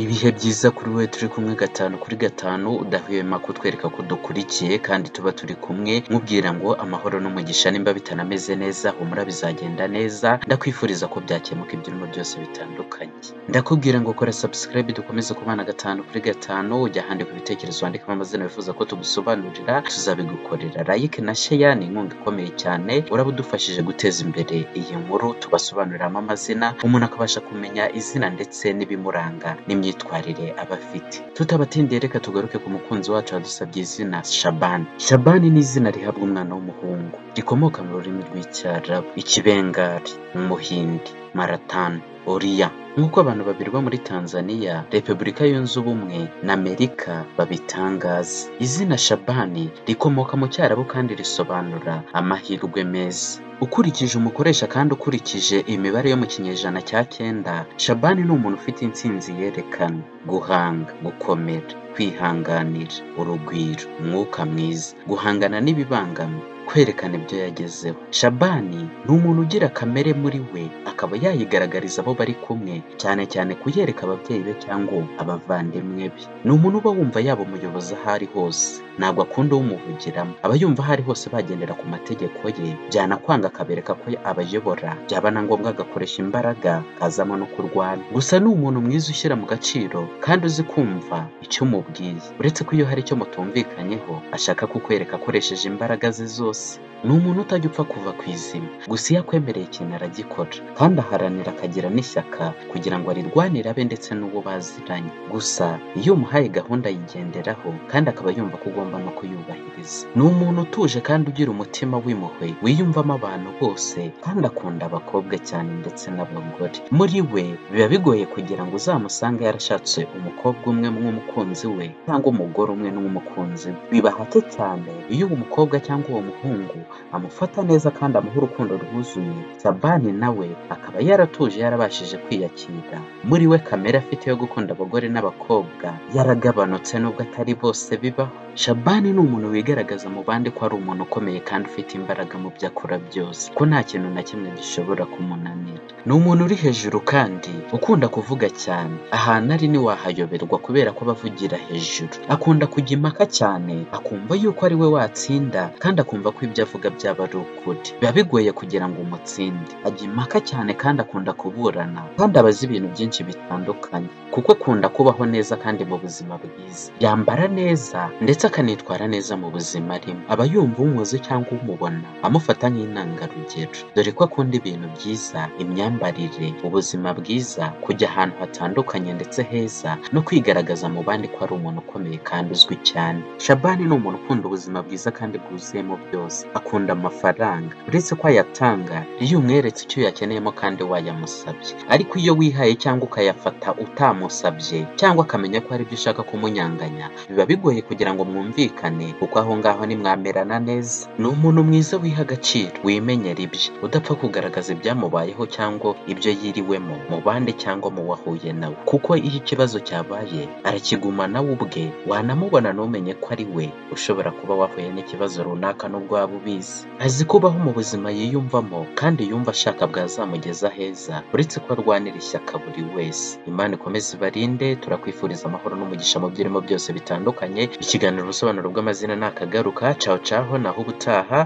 Ibihe byiza kuri wowe turi kumwe gatanu kuri gatanu, udahwema kutwereka ko dukurikiye kandi tuba turi kumwe, nkubwira ngo amahoro n'umugisha nimba bitanameze neza humura bizagenda neza, ndakwifuriza ko byakemuka ibyurimo byose bitandukanye. Ndakubwira ngo kora subscribe dukomeze kubana gatanu kuri gatanu, ujya ahandika ibitekerezo wandikamo amazina wifuza ko tugusobanurira, tuzabigukorera. Like na share ni inkunga ikomeye cyane, uraba udufashije guteza imbere iyi nkuru, tubasobanuriramo amazina, umuntu akabasha kumenya izina ndetse n'ibimuranga n'imyitwarire aba afite. Tutabatindiye reka tugaruke ku mukunzi wacu wadusabye izina Shabani. Shabani ni izina rihabwa umwana w'umuhungu, rikomoka mu rurimi rw'Icyarabu, Ikibengali, Umuhindi, Maratani, Oriya. Nk'uko abantu babiri bo muri Tanzania, Repubulika Yunze Ubumwe na Amerika babitangaza. Izina Shabani rikomoka mu Cyarabu kandi risobanura amahirwe meza. Ukurikije umukoresha kandi ukurikije imibare yo mu kinyejana cya cyenda, Shabani ni umuntu ufite intsinzi yerekana, guhanga, gukomera, kwihanganira, urugwiro, umwuka mwiza, guhangana n'ibibangamye, kwerekana ibyo yagezeho. Shabani ni umuntu ugira kamere muri we, akaba yayigaragariza abo bari kumwe, cyane cyane kuyereka ababyeyi be cyangwa abavandimwe be. Ni umuntu uba wumva yaba umuyobozi aho ari hose, ntabwo akunda umuvugiramo, aba yumva aho ari hose bagendera ku mategeko ye, byanakwanga akabereka ko abayobora, byaba na ngombwa agakoresha imbaraga, kazamo no kurwana. Gusa ni umuntu mwiza ushyira mu gaciro, kandi uzi kumva icyo umubwiye, uretse ko iyo hari icyo mutumvikanyeho, ashaka kukwereka akoresheje imbaraga ze zose ni umuntu utajya upfa kuva ku izima, gusa iyo akwemereye ikintu aragikora, kandi aharanira akagira n'ishyaka kugira ngo arirwanire abe ndetse n'uwo baziranye. Gusa iyo umuhaye gahunda ayigenderaho, kandi akaba yumva ko ugomba no kuyubahiriza. Ni umuntu utuje kandi ugira umutima w'impuhwe, wiyumvamo abantu bose, kandi akunda abakobwa cyane ndetse n'abagore. Muri we biba bigoye kugira ngo uzamusange yarashatse umukobwa umwe nk'umukunzi we, cyangwa umugore umwe n'umukunzi we. Biba hake cyane iyo uwo mukobwa cyangwa uwo muhungu umuhungu amufata neza kandi amuha urukundo rwuzuye, Sabani nawe akaba yaratuje yarabashije kwiyakira. Muri we kamere afite yo gukunda abagore n'abakobwa yaragabanutse nubwo atari bose bibaho. Shabani ni umuntu wigaragaza mu bandi ko ari umuntu ukomeye kandi ufite imbaraga mu byo akora byose, ko nta kintu na kimwe gishobora kumunanira. Ni umuntu uri hejuru kandi ukunda kuvuga cyane, ahantu ari ntiwahayoberwa kubera ko abavugira hejuru. Akunda kujya impaka cyane, akumva yuko ari we watsinda kandi akumva ko ibyo avuga byaba ari ukuri. Biba bigoye kugira ngo umutsinde. Ajya impaka cyane kandi akunda kuburana, kandi aba azi ibintu byinshi bitandukanye, kuko akunda kubaho neza kandi mu buzima bwiza. Yambara neza ndetse akanitwara neza mu buzima arimo. Aba yumva umuzi cyangwa umubona amufata nk'intangarugero, dore ko akunda ibintu byiza, imyambarire, ubuzima bwiza, kujya ahantu hatandukanye ndetse heza, no kwigaragaza mu bandi ko ari umuntu ukomeye kandi uzwi cyane. Shabani ni umuntu ukunda ubuzima bwiza kandi bwuzuyemo byose, akunda amafaranga, uretse ko ayatanga iyo umweretse icyo yakeneyemo kandi wayamusabye, ariko iyo wihaye cyangwa ukayafata utamusabye, cyangwa akamenya ko hari ibyo ushaka kumunyanganya, biba bigoye kugira ngo mwumvikane kuko aho ngaho ntimwamerana neza. Ni umuntu mwiza wiha agaciro, wimenyera ibye, udapfa kugaragaza ibyamubayeho cyangwa ibyo yiriwemo mu bandi cyangwa mu wahuye nawe, kuko iyo ikibazo cyabaye arakiguma nawe ubwe, wanamubona ntumenye ko ari we ushobora kuba wahuye n'ikibazo runaka n'ubwo waba ubizi. Azi kubaho mu buzima yiyumvamo kandi yumva ashaka bwazamugeza heza, uretse ko arwanira ishyaka buri wese. Imana ikomeze ibarinde, turakwifuriza amahoro n'umugisha mu byo urimo byose bitandukanye, ikiganiro ubusobanuro bw'amazina ni akagaruka, caho caho naho ubutaha